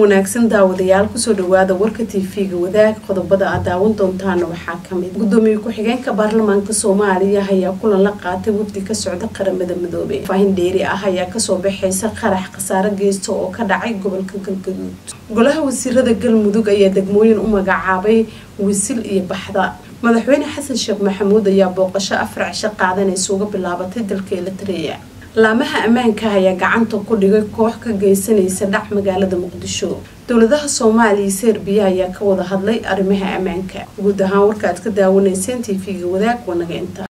wanaagsan daawadayaal kusoo dhawaada warka tv-ga wadaag qodobada aad daawan doontaana waxaa kamid gudoomiye ku-xigeenka baarlamaanka soomaaliya ayaa kulan la qaatay wafdi ka socda qaramada midoobey faahin dheeri ah ayaa kasoo baxaysa qarax khasaare geysta oo ka dhacay gobolka galgaduud golaha wasiirada galmudug ayaa degmooyin u magacaabay wisil iyo baxda madaxweyne xasan sheekh maxamuud ayaa booqasho afar cisho qaadanaysa uga bilaabatay dalka elitareya laamaha ammaanka ayaa gacanta ku dhigay koox ka geysanaysa dhac magaalada muqdisho dowladaha soomaaliya iyo serbiya ayaa ka wada hadlay arrimaha ammaanka guud ahaan warka aad ka daawanayseen tv-ga wadaag wanaga inta